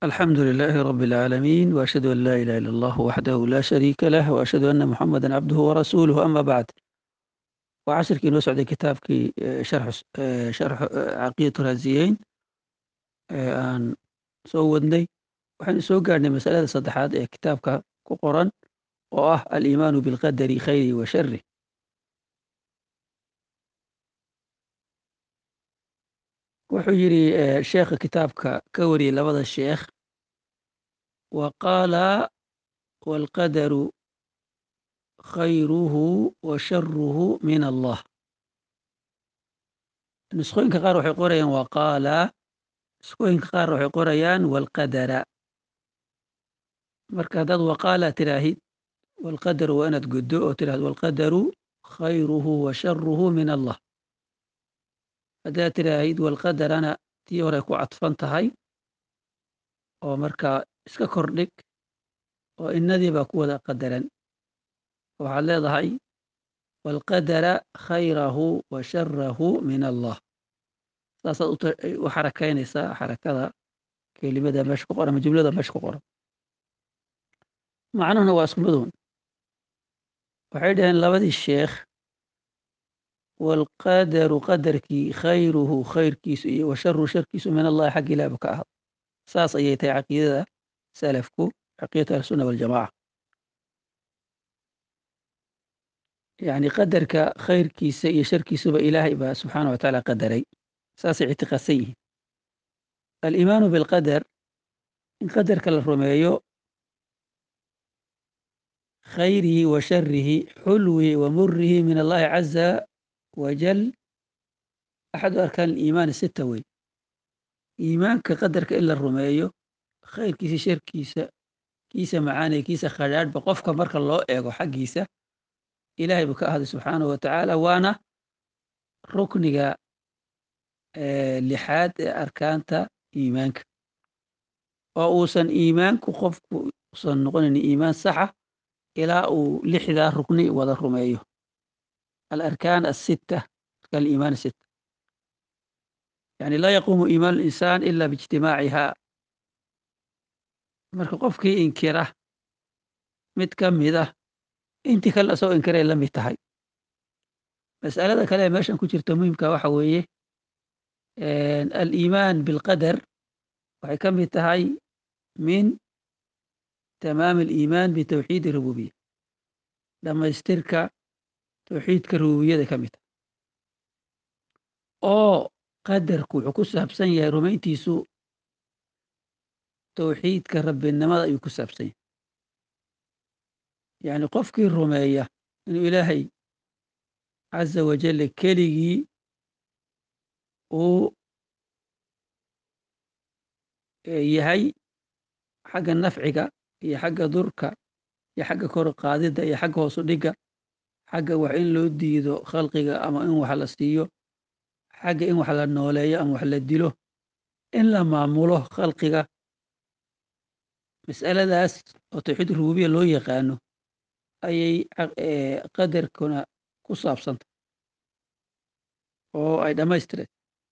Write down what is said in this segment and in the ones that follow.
الحمد لله رب العالمين وأشهد أن لا إله إلا الله وحده لا شريك له وأشهد أن محمدا عبده ورسوله أما بعد وعشركii noo socday kitaabkii sharx caqiidatu raasiyeyn ee aan soo wadnay waxaynu soo gaarhnay masalada saddexaad ee kitaabka ku qoran oo ah aliimaanu bilqadari khayri wa shari wuxuu yidhi sheekha kitaabka ka wariyey labada sheekh wa qaala waalqadaru khayruhu wa sharuhu min allah nusqooyinka qaar waxay qorayaan wa qaala nusqooyinka qaar waxay qorayaan waalqadara marka haddaad waqaala tiraahid waalqadaru waa inaad guddo oo tirahid waalqadaru khayruhu wa sharuhu min allah haddaad tiraahid waalqadarana tii hore ku cadfan tahay oo markaa iska kordhig oo innadii baa ku wada qadaran waxaad leedahay waalqadara khayrahu wa sharahu min allah saasaad u xarakaynaysaa xarakada kelimada meesha ku qoran ama jumlada meesha ku qoran macnuhuna waa isku midun waxay dhaheen labadii sheekh waalqadaru qadarkii khayruhu khayrkiisu iyo wa sharuhu sharkiisu min allahi xagga ilaahba ka ahad saas ayay tahay caqiidada salafku caqiidatu ahlisunna waljamaca yacni qadarka khayrkiisa iyo sharkiisuba ilaahay baa subxaana wa tacaala qadaray saasay ictiqaadsan yihiin aliimaanu bilqadar in qadarka la rumeeyo khayrihi wa sharihi xulwihi wa murihi min allahi caza wajal axadu arkaan aliimaani sita wey iimaanka qadarka in la rumeeyo khayrkiisa sharkiisa kiisa macaaniya kiisa khadhaadhba qofka marka loo eego xaggiisa ilaahay buu ka ahday subxaanahu wa tacaala waana rukniga lixaad ee arkaanta iimaanka oo uusan iimaanku qofku usan noqonayn iimaan saxa ilaa uu lixdaa rukni wada rumeeyo alarkaan asitta arkaan aliimaan asitta yani laa yaquumu iimaan linsaan ila biijtimaaciha marka qofkii inkira mid ka mida intii kalena asagoo inkiray la mid tahay mas'alada kale ee meeshan ku jirta muhimka waxa weeye aliimaan bilqadar waxay ka mid tahay min tamaam aliimaan bitawxiid rububiya dhammaystirka tawxiidka rububiyada ka mid tahay oo qadarku wuxuu ku saabsan yahay rumayntiisu tawxiidka rabbinimada ayuu ku saabsan yahay yacni qofkii rumeeya inuu ilaahay caza wajalla keligii uu yahay xagga nafciga iyo xagga durka iyo xagga kor qaadidda iyo xagga hoosu dhigga xagga wax in loo diido khalqiga ama in wax la siiyo xagga in wax la nooleeyo ama wax la dilo in la maamulo khalqiga mas'aladaas oo tawxiid rububiya loo yaqaano ayay qadarkuna ku saabsantay oo ay dhammaystireen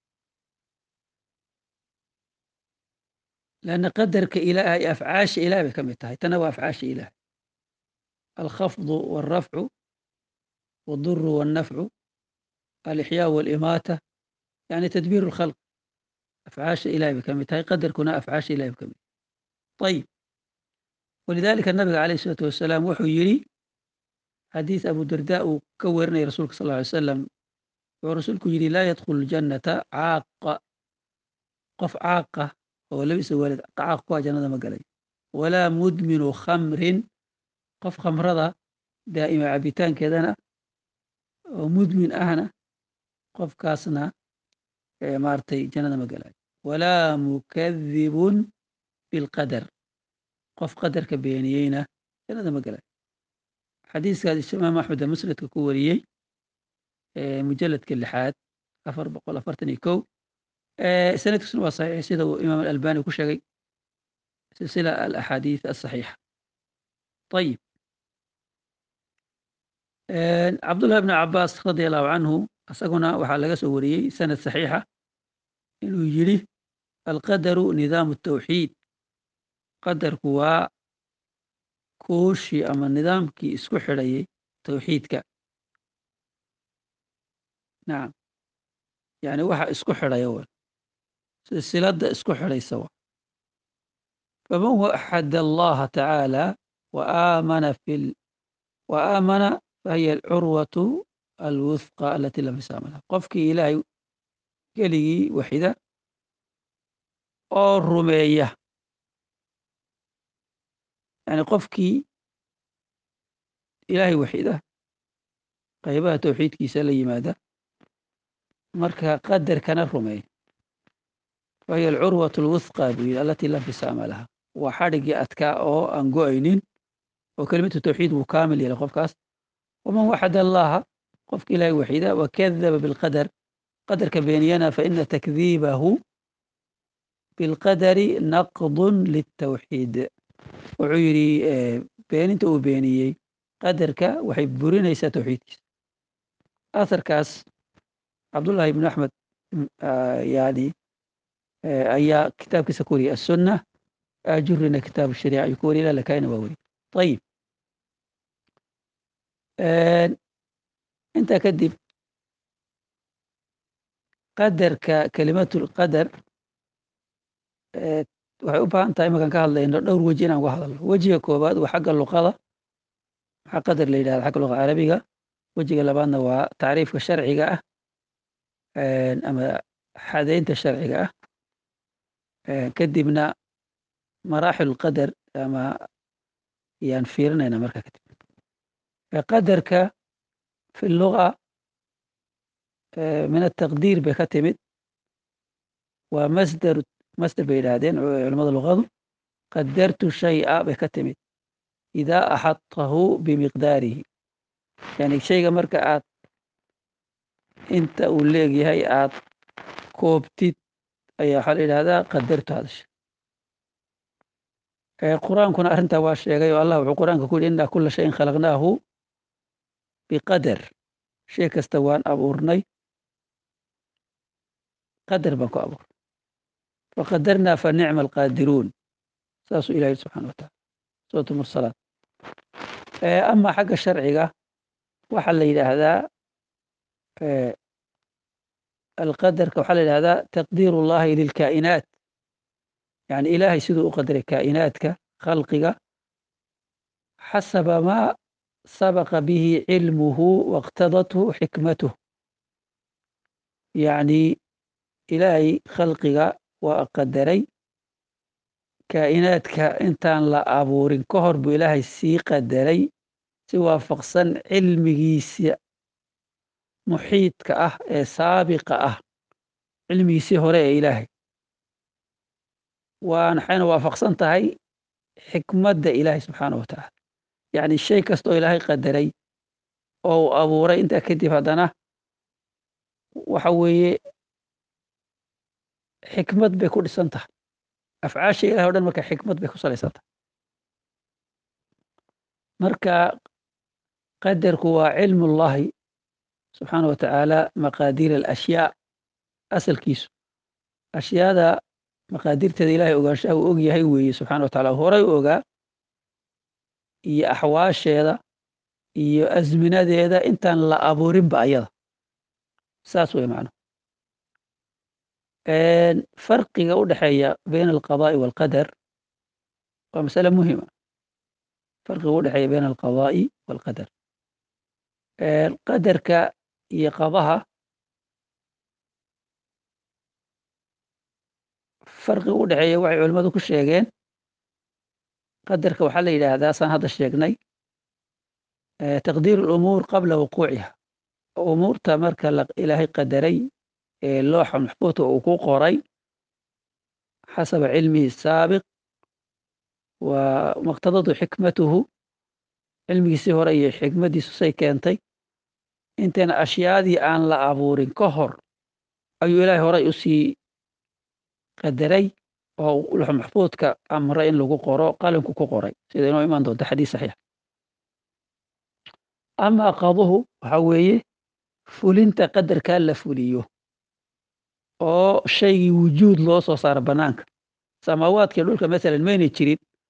lanna qadarka ilaahay afcaasha ilaah bay ka mid tahay tana waa afcaasha ilaahay alkhafdu waalrafcu waalduru waalnafcu alixyaa waalimaata yani tadbiir alkhalq afcaasha ilahay bay ka mid tahay qadarkuna afcaasha ilahay bay ka mid tahay ayib walidalika nabiga alayh isalaatu wasalaam wuxuu yidhi xadiis abu darda uu ka werinaya rasuulka sal ly salam wuxuu rasuulku yidhi laa yadkhulu ljannata caaqa qof caaqa oo labisa waalid caaq kuwa jannada ma galay walaa mudminu khamrin qof khamrada daa'ima cabitaankeedana oo mudmin ahna qofkaasna maaragtay jannada ma galayo walaa mukadibun bilqadar qof qadarka beeniyeyna jannada ma galayo xadiiskaas imaam axmed musnadka ku wariyey mujaladka lixaad afar boqol afartan iyo kow sanadkiisuna waa saxiix sida uu imaam alalbani ku sheegay silsila alaxaadiis asaxiixa ayib cabdullahi bni cabaas radia allahu canhu isaguna waxaa laga soo wariyey sanad saxiixa inuu yidhi alqadaru nidaamu tawxiid qadarku waa kuushii ama nidaamkii isku xidhayay tawxiidka nacam yani waxa isku xidhaya w silsilada isku xidhaysa wa faman waxad allaha tacaala waamana fi waamana fahiya alcurwatu alwuthqa alati lam yasama laha qofkii ilaahay keligii waxida oo rumeeya yani qofkii ilaahay waxida qaybaha tawxiidkiisa la yimaada marka qadarkana rumeeya fahiya alcurwatu alwuthqa buu yidhi alati lam fisaama laha waa xadhigii adkaa oo aan go-aynin oo kelimatu tawxiid wuu kaamil yeelay qofkaas waman waxad allaha qofka ilaahay waxida wakadaba bilqadar qadarka beeniyana faina takdiibahu bilqadari naqdun litawxiid wuxuu yidhi beeninta uu beeniyey qadarka waxay burinaysaa tawxiidkiisa asarkaas cabdullahi ibnu axmed yani ayaa kitaabkiisa ku wariyay asunna ajurina kitaab shariica ayuu ku wariya ila lakaina waa weriy ayib intaa kadib qadarka kelimatulqadar waxay u baahan tahay imakaan ka hadlayno dhowr weji inaan uga hadalno wejiga koowaad waa xagga luqada maxaa qadar la yidhahda xagga luqa carabiga wejiga labaadna waa tacriifka sharciga ah ama xadeynta sharciga ah kadibna maraaxil qadar ama yaan fiirinayna marka kadib qadarka fi luga min ataqdiir bay ka timid waa masdar masder bay yidhaahdeen culamada luqadu qadartu shay'a bay ka timid idaa axadtahu bimiqdaarihi yani shayga marka aad inta uu leegyahay aad koobtid ayaa waxaa la yidhahdaa qadartu hadasha qur-aankuna arrintaa waa sheegay oo allah wuxuu qur-aanka ku yidhi innaa kula shayin khalaqnaahu biqadar shay kasta waan abuurnay qadar baan ku abuurnay faqadarnaa fa nicma alqaadiruun saasuu ilahi subxana wa taala suurat mursalaat ama xagga sharciga waxaa la yidhaahdaa alqadarka waxaa la yidhahdaa taqdiir ullahi lilkaa'inaat yani ilaahay siduu u qadaray kaa'inaadka khalqiga xasaba maa sabaqa bihi cilmuhu wاqtadathu xikmatuh yacni ilaahay khalqiga waa qadaray kaa'inaadka intaan la abuurin ka hor buu ilaahay sii qadaray si waafaqsan cilmigiisa muxiidka ah ee saabiqa ah cilmigiisii hore ee ilaahay waxayna waafaqsan tahay xikmadda ilaahay subxaana wa tacaala yacni shay kasta oo ilaahay qadaray oo uu abuuray intaa kadib haddana waxa weeye xikmad bay ku dhisan tahay afcaasha ilahay o dhan marka xikmad bay ku salaysan tahay marka qadarku waa cilmu ullahi subxaana wa tacaala maqaadiir alashyaa asalkiisu ashyaada maqaadirteeda ilahay ogaanshaha uu og yahay weeye subxana wa tacala horay u ogaa iyo axwaasheeda iyo azminadeeda intaan la abuurinba ayada saas wey macno farqiga u dhexeeya bayna alqadaa'i waalqadar waa masale muhima farqiga u dhexeeya bayna alqadaa'i waalqadar qadarka iyo qadaha farqiga u dhexeeya waxay culimmadu ku sheegeen qadarka waxaa la yidhaahdaa saan hadda sheegnay taqdiir alumuur qabla wuquuciha umuurta marka ilaahay qadaray ee looxa maxfuudka uu ku qoray xasaba cilmihi saabiq wa maqtadadu xikmatuhu cilmigiisii hore iyo xikmaddiisu say keentay intayna ashyaadii aan la abuurin ka hor ayuu ilaahay horay u sii qadaray oo looxa maxfuudka amray in lagu qoro qalinku ku qoray sida inoo imaan doonta xadiis saxiix amaa qaduhu waxa weeye fulinta qadarkaa la fuliyo oo shaygii wujuud loo soo saaro bannaanka samaawaadkii dhulka masalan maynay jirin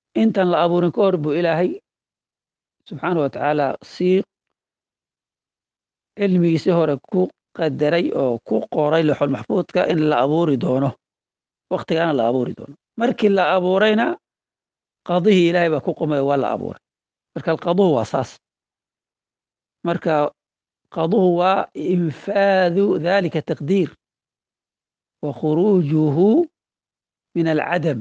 intan la abuurin ka hor buu ilaahay subxaana wa tacaala sii cilmigiisii hore ku qadaray oo ku qoray lexol maxfuudka in la abuuri doono waktigaana la abuuri doono markii la abuurayna qadihii ilaahay baa ku qumay waa la abuuray marka alqaduhu waa saas marka qaduhu waa infaadu dalika taqdiir wa khuruujuhu min alcadam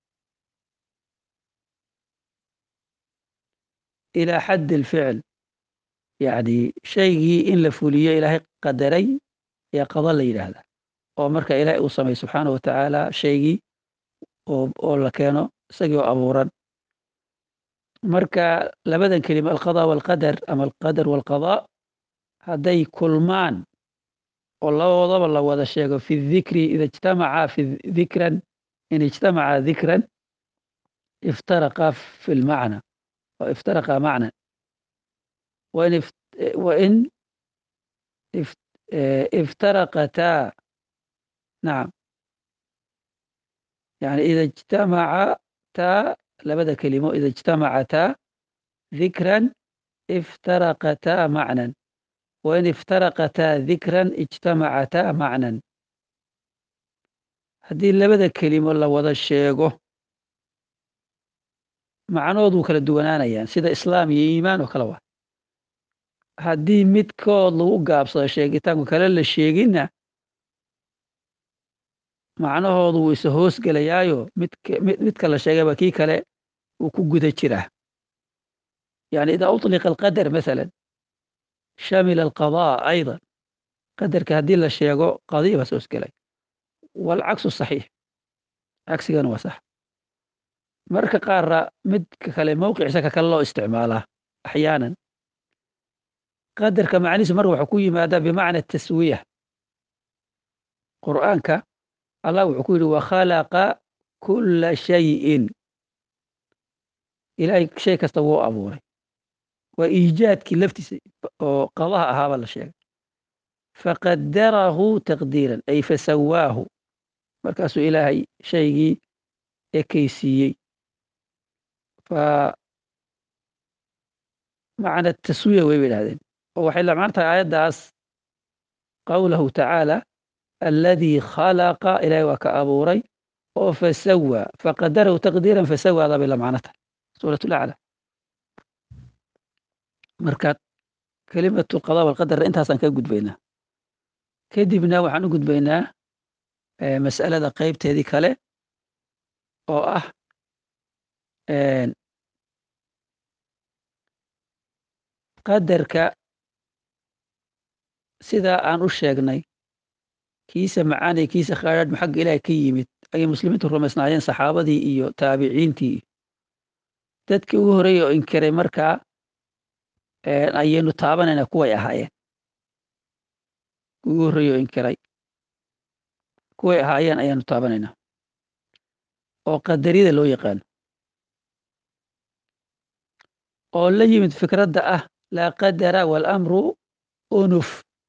ilى xad اlficl yani shaygii in la fuliyo ilaahay qadaray ayaa qado la yidhaahda oo marka ilaahay uu samay subxaana wa tacaala shaygii oo la keeno isagii oo abuuran marka labadan kelima alqada walqadar ama alqadar walqada hadday kulmaan oo labadoodaba la wada sheego fi dikri ida ijtamaca fi dikran in ijtamaca dikran iftaraqa fi lmacna افترقا معنى وإن, وإن افترقتا نعم يعني إذا اجتمعتا لبدا كلمة إذا اجتمعتا ذكرا افترقتا معنى وإن افترقتا ذكرا اجتمعتا معنى هذه لبدا كلمة الله وضع الشيقه macnahoodu kala duwanaanayaan sida islaam iyo iimaan oo kale waa haddii midkood lagu gaabsado sheegitaanku kale la sheeginna macnahoodu wuu isa hoos gelayaayo midka la sheegayba kii kale uu ku guda jiraa yani idaa uطliqa alqadar masalan shamila alqadaa ayضa qadarka haddii la sheego qadiya baa is hoos gelay waalcaksu saxiix cagsigana waa sax marka qaarra midka kale mowqiciisa ka kale loo isticmaalaa axyaanan qadarka macnihiisu marka wuxuu ku yimaadaa bimacna taswiya qur'aanka allah wuxuu ku yidhi wakhalaqa kulla shayin ilaahay shay kasta wuu abuuray waa iijaadkii laftiisa oo qadaha ahaaba la sheegay faqadarahu taqdiiran ay fasawaahu markaasuu ilaahay shaygii ekaysiiyey macna taswiya way ba yidhahdeen oo waxay la macno tahay aayaddaas qowlahu tacaala alladii khalaqa ilaahay waa ka abuuray oo fasawa faqadarahu taqdiiran fasawaada bay la macno tahay suurat lacla marka kelimatu alqada walqadarna intaasaan ka gudbaynaa kadibna waxaan u gudbaynaa mas'alada qeybteedii kale oo ah qadarka sidaa aan u sheegnay kiisa macaanay kiisa khaadhaadhma xagga ilaahay ka yimid ayay muslimiintu rumaysnaayeen saxaabadii iyo taabiciintii dadkii ugu horreeyey oo inkiray markaa ayaynu taabanaynaa kuway ahaayeen ugu horreeyey oo inkiray kuway ahaayeen ayaanu taabanaynaa oo qadariyada loo yaqaano oo la yimid fikradda ah laa qadara waalamru unuf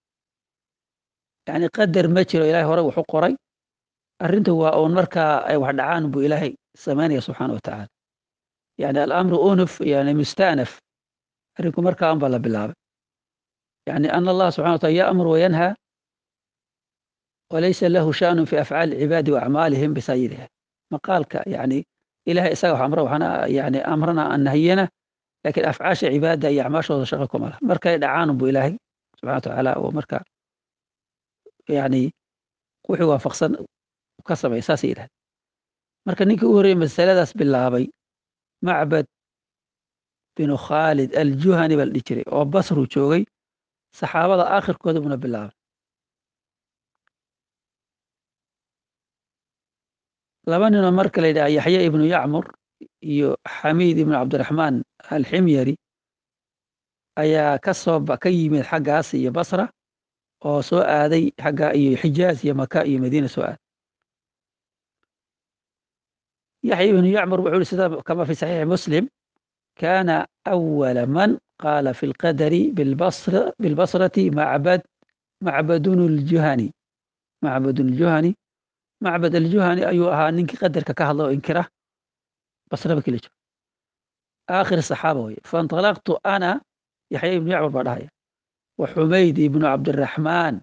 yacni qadar ma jiro ilahay hore wuxu qoray arrintu waa uun markaa ay wax dhacaan buu ilaahay samaynaya subxaana wa tacaala yani alamru unuf yani mustanaf arrinku markaa un baa la bilaabay yani ana allah subxana wa taala yaamur wayanha walaysa lahu shaanun fi afcaali cibaadi waacmaalihim bisayiriha maqaalka yani ilahay isaga wax amra waxana yani amrana aan nahiyana lakin afcaasha cibaada iyo acmaashooda shaqo kuma lah markay dhacaan bu ilaahay subxana watacaala oo marka yani wixii waafaqsan ka samey saasay yidhahda marka ninkii u horreeyey masaladaas bilaabay macbad binu khaalid aljuhani baa la dhihi jiray oo basru joogay saxaabada aakhirkooda buna bilaabay laba ninoo marka la yidhaha yaxya ibnu yacmur iyo xamiid ibnu cabdiraxmaan alximyari ayaa ka soo ka yimid xaggaas iyo basra oo soo aaday xagga iyo xijaaz iyo maka iyo madiina soo aaday yaxya ibnu yacmur wuxuu ihi sida kama fi saxiixi muslim kana awala man qaala fi lqadari bilbasrati macbad macbadun ljuhani macbadun ljuhani macbad aljuhani ayuu ahaa ninkii qadarka ka hadla oo inkira basraba kila jiro aakhir saxaaba weye fainطalaqtu ana yaxya ibnu yacmar baa dhahaya wa xumayd ibnu cabdiraxmaan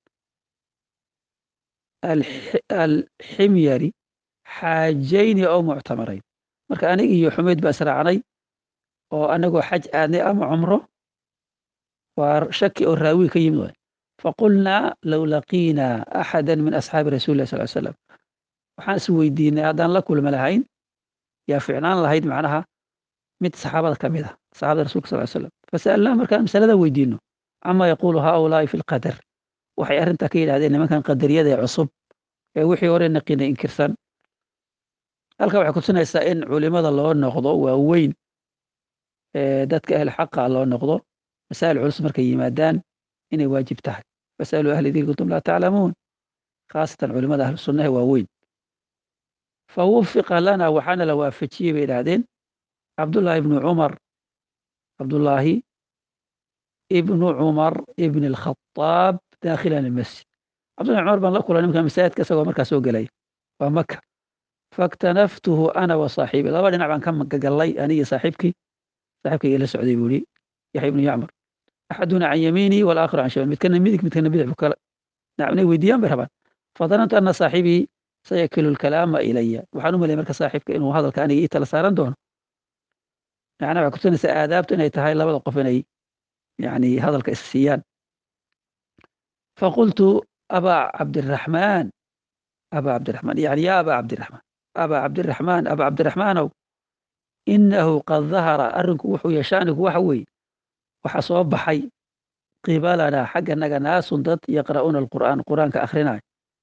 alximyari xaajayni oo muctamarayn marka anig iyo xumayd baa israacnay oo anagoo xaj aadnay ama cumro waa shaki oo raawi ka yimid waay faqulnaa low laqiinaa axada min asxaabi rasuli lah sal slam waxaan is weydiinay haddaan la kulma lahayn yaa ficnaan lahayd macnaha mid saxaabada ka mid ah saxabada rasulka sal slam fasa'alnaa markaan masalada weydiino cama yaquulu haulaai fi lqadar waxay arrintaa ka yidhahdeen nimankan qadariyada ee cusub ee wixii hore naqinay inkirsan halka waxay kutusinaysaa in culimada loo noqdo waaweyn dadka ahl xaqa loo noqdo masaa'il culus markay yimaadaan inay waajib tahay fasaluu ahli dikri kuntum laa taclamuun khaasatan culimada ahlu sunnaha waaweyn fawufiqa lana waxaana la waafajiyey bay idhahdeen cabdullaahi ibnu cumar cabdullaahi ibnu cumar ibn alkhataab daakhilan almasjid cabdullahi cumar baan la kulay nimanka masaajidka isagoo markaa soo gelaya waa maka faktanaftuhu ana wa saaxiibi laba dhinac baan ka magagallay anigii saaxiibkii saaxiibkayga la socday buu yihi yaxya ibnu yacmar axaduna can yamiini walaakhiru can shimaal midkana midig midkana bidix bu kale inay weydiiyaan bay rabaan fadanantu ana saaxibii sayakilu lkalaama ilaya waxaan u malaya marka saaxiibka inuu hadalka aniga ii tala saaran doono macnaa waxay kutusinaysaa aadaabtu inay tahay labada qof inay yani hadalka is siiyaan faqultu abaa cabdiraxmaan abaa cabdiraxmaan yani ya abaa cabdiraxmaan abaa cabdiraxmaan abaa cabdiraxmaanow inahu qad dahara arrinku wuxuu yeeshaanigu waxa weeye waxa soo baxay qibalanaa xagganaga naasun dad yaqra'uuna alqur'aan qur'aanka akhrinayo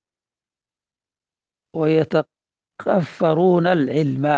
wayataqafaruuna alcilma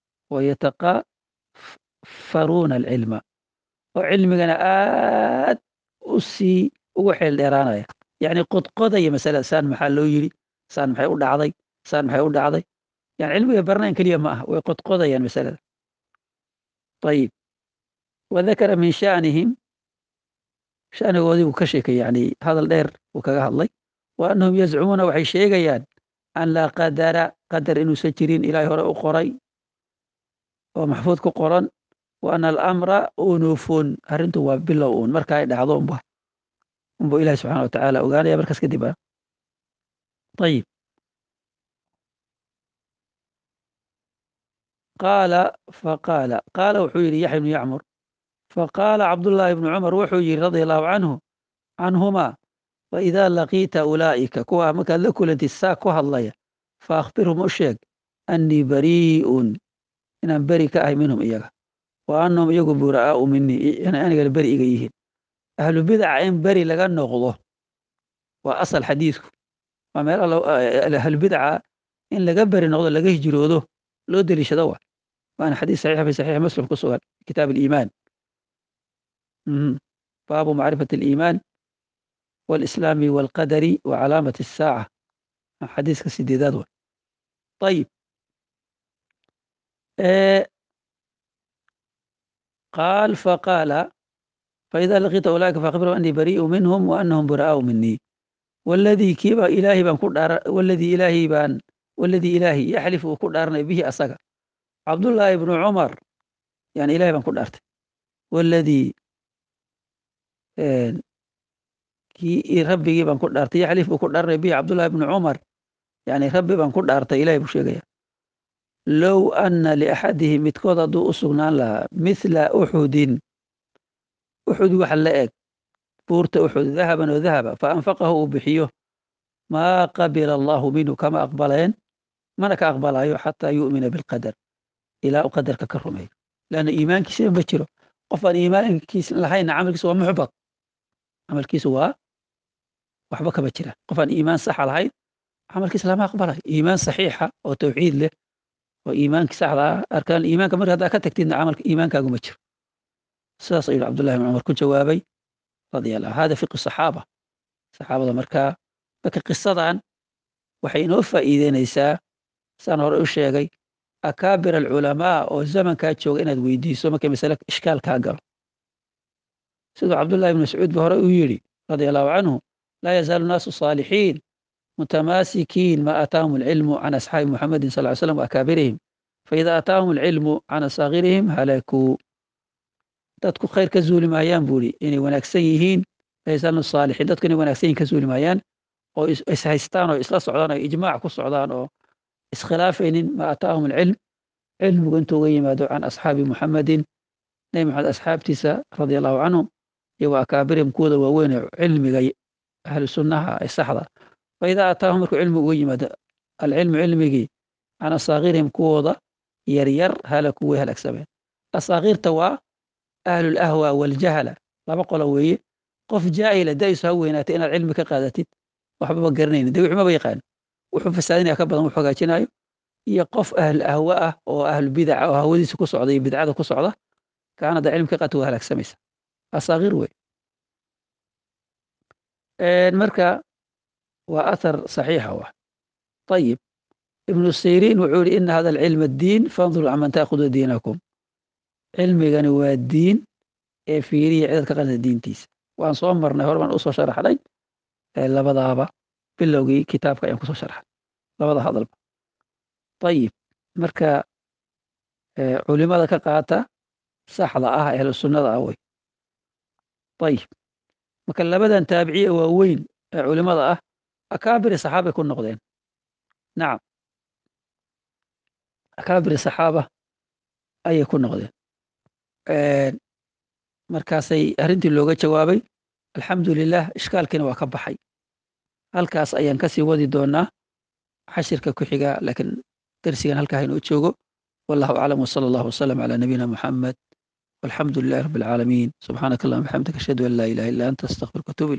wayataqafaruuna alcilma oo cilmigana aad u sii ugu xeel dheeraanaya yacni qodqodaya masalada saan maxaa loo yidhi saan maxay u dhacday saan maxay u dhacday yani cilmiga barnayn keliya ma aha way qodqodayaan masalada ayib wadakara min shaanihim shanigoodii buu ka sheekay yani hadal dheer uu kaga hadlay wa annahum yazcumuuna waxay sheegayaan an laa qadara qadar inuusan jirin ilaahay hore u qoray oo maxfuud ku qoran wa ana alamra unufun arrintu waa bilow uun marka ay dhacdo unba unbu ilahi subxana watacaala ogaanaya markaas kadib a ayib qaala faqaala qaala wuxuu yidhi yaxya ibnu yacmur faqaala cabdullaahi ibnu cumar wuxuu yidhi radia allahu canhu canhumaa waidaa laqiita ulaa'ika kuwaa markaad la kulantid saa ku hadlaya fa akhbirhum u sheeg annii barii'un inaan beri ka ahay minhum iyaga wa annahum iyagu buraa'aau minii inay anigana beri iga yihiin ahlu bidaca in beri laga noqdo waa asal xadiidku waa meel ahlu bidaca in laga beri noqdo laga hijroodo loo deliishado wa waana xadiis saxiixa fi saxiix muslim ku sugan kitaab aliimaan baabu macrifati aliimaan walislaami walqadari wa calaamati asaaca xadiiska sideedaad wa ayib qaal faqaala faida laqiita ulaa'ika faakbirhum annii barii'u minhum wa annahum buraa'aau minii waladii kiiba ilaahay baan ku dhaara waladii ilaahay baan waladii ilaahay yaxlif uu ku dhaaranay bihi asaga cabdullaahi ibnu cumar yani ilahay baan ku dhaartay waladii kii rabbigii baan ku dhaartay yaxlif uu ku dhaaranay bihi cabdullahi ibnu cumar yani rabbi baan ku dhaartay ilahay buu sheegaya low anna liaxadihim midkood hadduu u sugnaan lahaa mithla uxudin uxud waxa la eg buurta uxud dahaban oo dahaba fa anfaqahu uu bixiyo maa qabila allahu minhu kama aqbaleen mana ka aqbalayo xataa yu'mina bilqadar ilaa u qadarka ka rumeeyo leanna iimaankiisa ma jiro qof aan iimaankiis lahayna camalkiisa waa muxbad camalkiisu waa waxba kama jira qof aan iimaan saxa lahayn camalkiisa lama aqbalayo iimaan saxiixa oo tawxiid leh oo iimaankii saxda ah arkaan iimaanka marka haddaa ka tagtidna camalka iimaankaagu ma jiro sidaas ayuu cabdullahi ibn cumar ku jawaabay radia allah hada fiqi saxaaba saxaabada markaa marka qisadan waxay inoo faa'iideynaysaa saan hore u sheegay akaabir alculamaa oo zamankaa jooga inaad weydiiso markay masale ishkaal kaa galo siduu cabdullahi ibn mascuud ba hore uu yidhi radia allahu canhu laa yazaalu naasu saalixiin mutamaasikiin ma aataahum alcilmu can asxaabi muxamedin sal ly slam waakaabirihim faida ataahum alcilmu can asaakirihim halakuu dadku khayr ka zuuli maayaan buu ihi inay wanaagsan yihiin laysanu saalixiin dadku inay wanaagsan yihin ka zuuli maayaan oo is haystaan oo isla socdaan oo ijmaac ku socdaan oo iskhilaafaynin ma ataahum alcilm cilmigu intuu uga yimaado can asxaabi muxamedin nebi maxamed asxaabtiisa radia allahu canhum iyo wa akaabirihim kuwooda waaweyn ee cilmiga ahlu sunnaha ee saxda faida ataahum markuu cilmigu uga yimaado alcilmu cilmigii can asaakirihim kuwooda yaryar halaku way halaagsameen asaakirta waa ahlulahwa waljahala laba qolo weeye qof jaahila daisu ha weynaatay inaad cilmi ka qaadatid waxbaba garanaynin de wixmaba yaqaan wuxuu fasaadinaya ka badan wuxu hagaajinayo iyo qof ahl ahwa ah oo ahlu bidaca oo hawadiisa ku socda iyo bidcada ku socda kaana da cilmi ka qaata waa halaagsamaysa asaakir wey marka waa athar saxiixa wa ayib ibnu siriin wuxuu yihi ina hada alcilma diin fanduruu caman taakudu diinakum cilmigani waa diin ee fiiriya cidaad ka qadata diintiisa waan soo marnay hore baan usoo sharaxnay labadaaba bilowgii kitaabka ayaan kusoo sharxay labada hadalba ayib marka culimada ka qaata saxda ah ahlu sunnada ah wey ayib marka labadan taabiciye waaweyn ee culimada ah akaabiri saxaabay ku noqdeen nacam akaabiri saxaaba ayay ku noqdeen markaasay arrintii looga jawaabay alxamdu lilah ishkaalkiina waa ka baxay halkaas ayaan kasii wadi doonaa xashirka ku xiga laakiin darsigan halkaa haynoo joogo wallahu aclam wsala allahu wasalam calaa nabiyina muxamed walxamdu lilahi rabbi alcaalamiin subxaanaka allahuma bxamdika ashhadu an laa ilaha illa anta astaqfiruka atuub